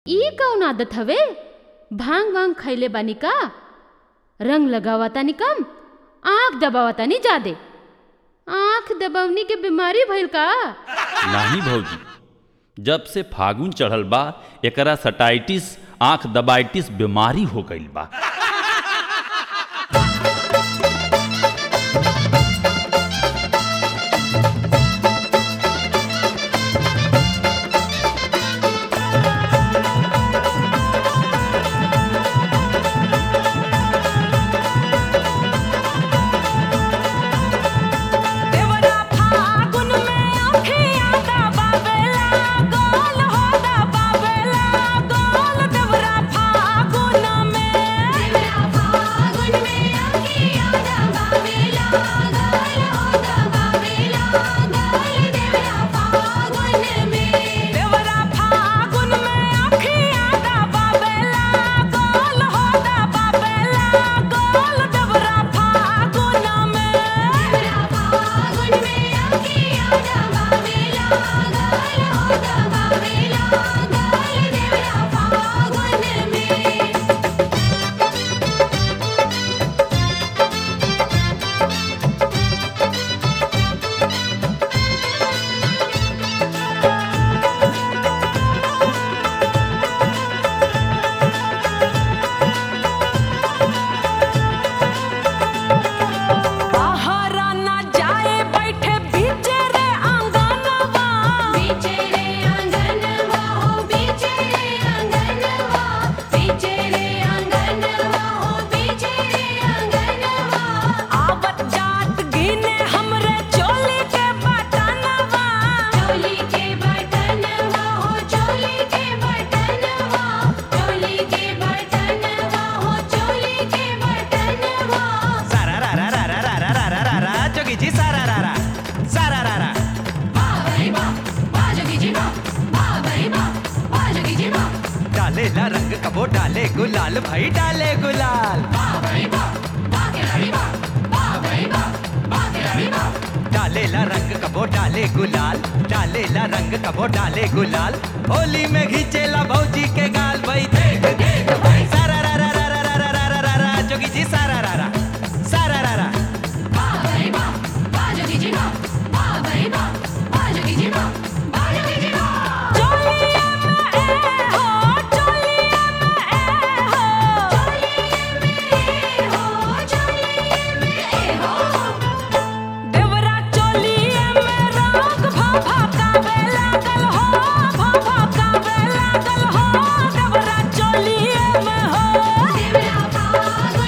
ई कौन आदत हवे भांग वांग खैले बानी का रंग लगावा तानी कम आंख दबावा तानी जादे आंख दबवनी के बीमारी भइल का नाही भौजी जब से फागुन चढ़ल बा एकरा सटाइटिस आंख दबाइटिस बीमारी हो गईल बा देवरा फागुन में अखियाँ दबावेला गोल हो दबावेला गोल देवरा फागुन में देवरा फागुन में अखियाँ दबावेला गोल हो दबावेला गोल देवरा फागुन में देवरा फागुन में अखियाँ दबावेला गोल हो दबावेला गोल देवरा फागुन में देवरा फागुन में अखियाँ दबावेला गोल हो दबावेला गोल देवरा फागुन में बाहरा ना जाए बैठे बीचे रे आंगनवा बीचे रे आंगनवा हो बीचे रे आंगनवा बीचे रे आंगनवा हो बीचे रे आंगनवा आवत जात गिने हमरे चोली के बटनवा चोली के बटनवा हो चोली के बटनवा चोली के बटनवा हो चोली के बटनवा सारा रा रा रा रा रा रा रा रा रा रा जोगीजी सारा रा रा सारा रा रा बाबरी बा बाजगी जी बा बाबरी बा बाजगी जी बा डाले ला रंग कबो डाले गुलाल भाई डाले गुलाल बाबरी बा बाकेरी बा बाबरी बा बाकेरी बा डाले ला रंग कबो डाले गुलाल डाले ला रंग कबो डाले गुलाल होली में घिचेला भौजी के गाल भाई देख देख भाई सारा रा रा रा रा रा रा रा रा रा रा जोगीजी सारा रा रा सारा रा रा बाबरी बा बाजगी जी बा बाबरी बा बाजगी जी बा बाजगी जी बा चोलिए में ए हो चोलिए में ए हो देवरा चोलिए में रंग भाभा कावे लागल हो भाभा कावे लागल हो देवरा चोलिए में हो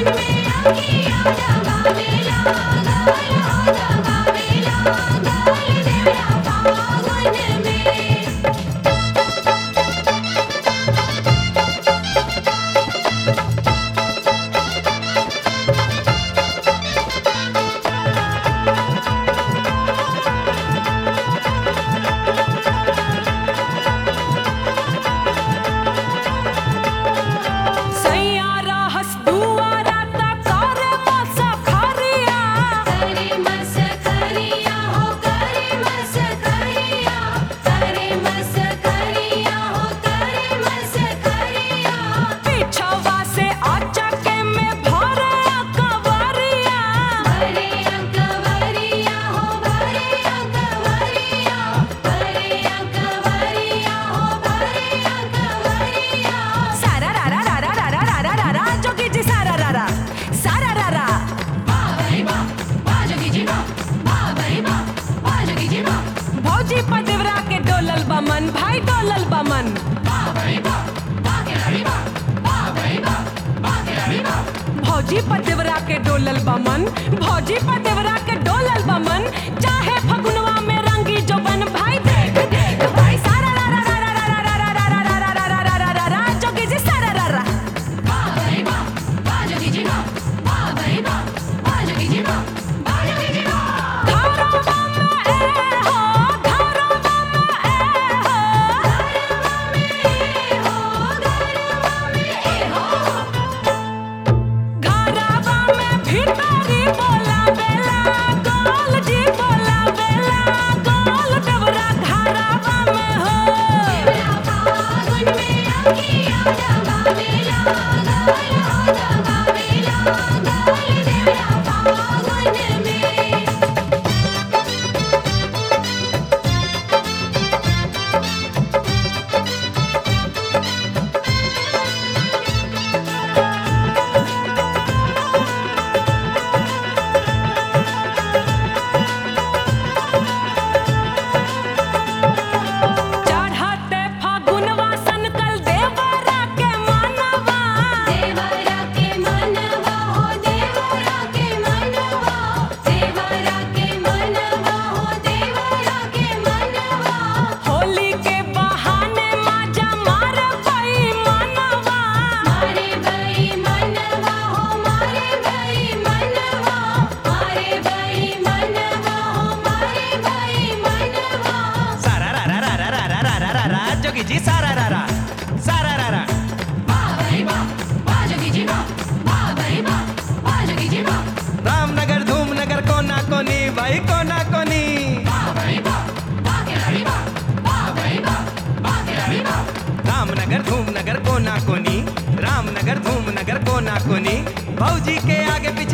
सैयारा हस दुआरा ता करे मसा खरिया पीछवा से आचा के में भरे कवरिया सारा रा रा रा रा रा रा रा रा रा रा जोगी जी सारा रा रा सारा रा रा भौजी पदेवरा के डोलल बमन भाई डोलल बमन भौजी पदेवरा के डोलल बमन भौजी पदेवरा के डोलल बमन चाहे फगुनवा में रंगी जोबन भाई देख देख भाई सारा रा रा रा रा रा रा रा रा रा रा रा रा रा रा रा रा जोगी जी सारा रा रा घरवा में ए हो घरवा में ए हो घरवा में भीतरी बोला बेला गोल जी बोला अखिया जगावेला गल हो जगावेला गल देवरा फागुन में चढ़ते फागुनवा सनकल देवरा के मनवा देवरा के मनवा हो देवरा के मनवा देवरा के मनवा हो देवरा के मनवा होली के बहाने माजा मार पई मनवा मारे बई मनवा हो मारे बई मनवा मारे बई मनवा हो मारे बई मनवा सारा रा रा रा रा रा रा रा रा रा रा जोगी जी सारा रा रा सारा रा रा बाबरी बा बाजगी जी बा बाबरी बा बाजगी जी बा रामनगर धूमनगर कोना कोनी भाई कोना कोनी बाबरी बा बाकेरी बा बाबरी बा बाकेरी बा रामनगर धूमनगर कोना कोनी रामनगर धूमनगर कोना कोनी भौजी के आगे पीछे